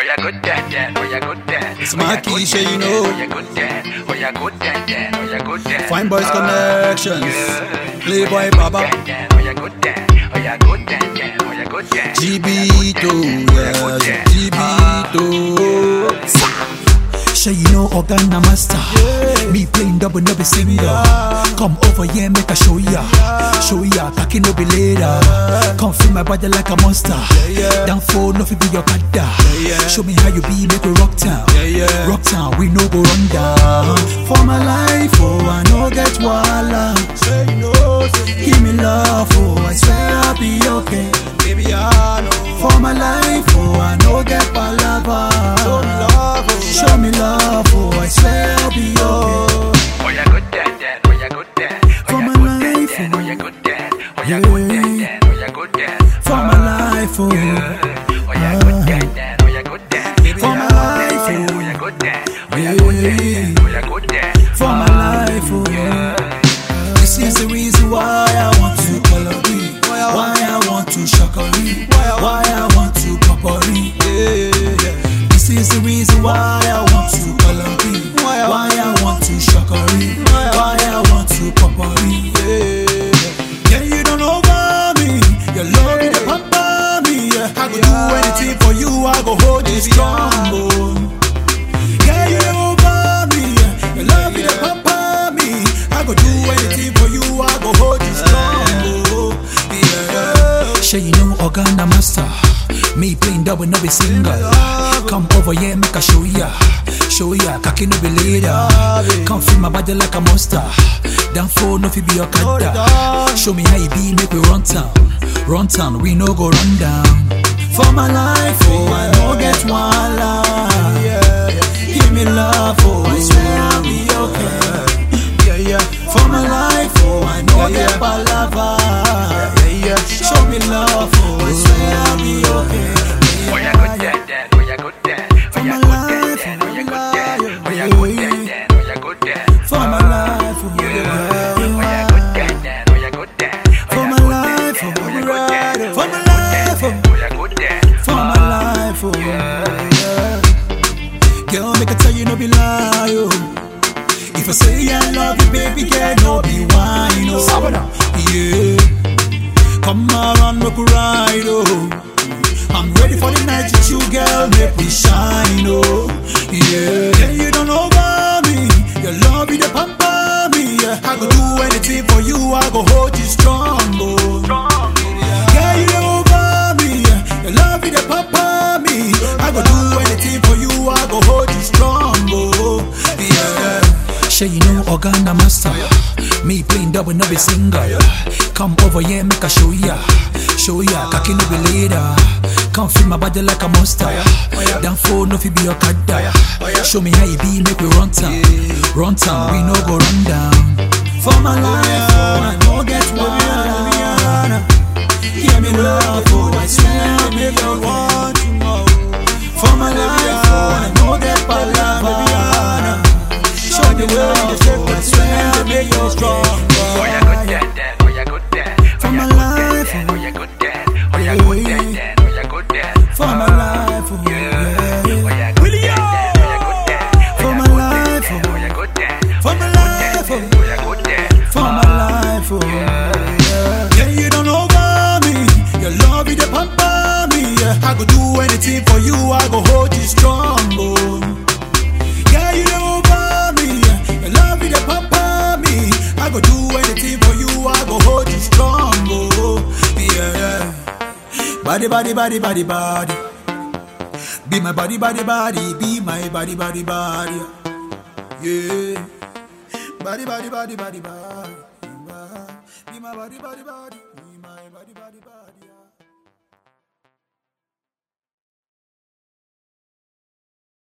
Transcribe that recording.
ya good dad, dad, oh ya good dad. It's Oh, ya my good Keisha, dad, you dad, know. Oh ya good dad, oh ya good dad, dad, oh ya good dad. Fine Boys Ah, Connections. yeah. Playboy Oh, ya Baba. good dad, dad, Oh ya good dad, oh ya good dad, dad, oh ya good dad. GB2, yes, GB2. Sure you know Organa Master Me playing double no be single Come over here make I show ya Show ya packing no be later Come feel my body like a monster Down for no fi be your kada Show me how you be make we rock town yeah. Rock town we no go run down For my life oh I no get wala Give me love oh I swear I'll be okay Baby, I know. For my life oh I no get palava Show me love, oh, I swear I'll be okay. Oh ya good dad, dad, oh ya good dad. Oh For ya my good dad, life, dad, oh. oh ya good dad. Oh ya good dad, dad, oh ya good dad. For my life, oh, Oh ya good dad, dad, oh ya good dad. For my life, oh ya good dad. Oh ya good dad, oh ya good dad. for my life, oh. This is the reason why I want to color me, why I want to shakari, why I want to popori. This is the reason why I want to color me, why I want to shakari, why I want to popori. Yeah, you don't over me, your love is the pamper me. Yeah. I go do anything for you, I go hold you strong. Oh. Yeah, you over me. yeah. Your love is the pamper me. I go do anything for you. I go hold you strong. Oh, yeah. Sure you know Organa Master. Me playing double no be single. Come over here, make I show ya. Show ya, cocky no be later. Come feel my body like a monster. Down for no fi be your kada. Show me how you be, make we run town. Run town, we no go run down. For my life, oh, I no get one lie. Give me love, oh, I swear I'll be okay. Yeah, yeah. For my life, oh, I know Yeah, get yeah. palava. Yeah, yeah. Show me love, oh, I swear I'll be okay. Oh ya good dad, dad, oh ya good dad. Oh ya good dad, dad, oh ya good dad. Oh ya good dad, dad, oh ya good dad. For my life, oh, Oh ya good dad, dad, oh ya good dad. Oh For ya my good life, dad, oh, dad, oh ya good dad. for my life, oh. Oh ya good dad. for my life, oh, yeah. Girl, make I tell you no be lie, oh. If I say I love you, baby girl, no be wine, oh. Yeah. Come around, make we ride, oh. I'm ready for the night with you, girl, make we shine, oh. Yeah. Yeah, you don't over me. Your love is the pamper me. Yeah. I go do anything for you, I go hold you strong, oh. Yeah, you over me. Yeah. Your love is the pamper me. I go do anything for you, I go hold you strong, oh. Yeah. Sure you know Organa Master. Me playing double no be single. Come over here, make I show ya. Show ya, cocky no be later. Come feel my body like a monster. Down for no fi be your kada. Show me how you be, make we run town. Run town, we no go run down. For my life, oh, I no get one. Give me love, oh, I swear I'll make you want to know. For my life, oh, I no get palava. Show me love, oh, I swear I'll make you strong. Oh ya good dad, dad, oh ya good dad. Oh For ya my good life, dad, dad, oh ya good dad. Oh ya good dad, dad, oh ya good dad. For my life, oh, Oh yeah. ya good dad, dad, oh ya good dad. For my life, Oh oh, ya good dad. for my life, oh. Oh ya good dad. for my life, oh yeah. Yeah, you don't over me. Your love is the pamper me. Yeah. I go do anything for you. I go hold you strong, oh. Yeah, you don't over me. Yeah. Your love is the pamper me. I go do anything for you. I go hold you strong, oh. Yeah. Body, body, body, body, body. Be my body, body, body. Be my body, body, body. Yeah. Body, body, body, body, body. Be my body, body, body. Be my body, body, body.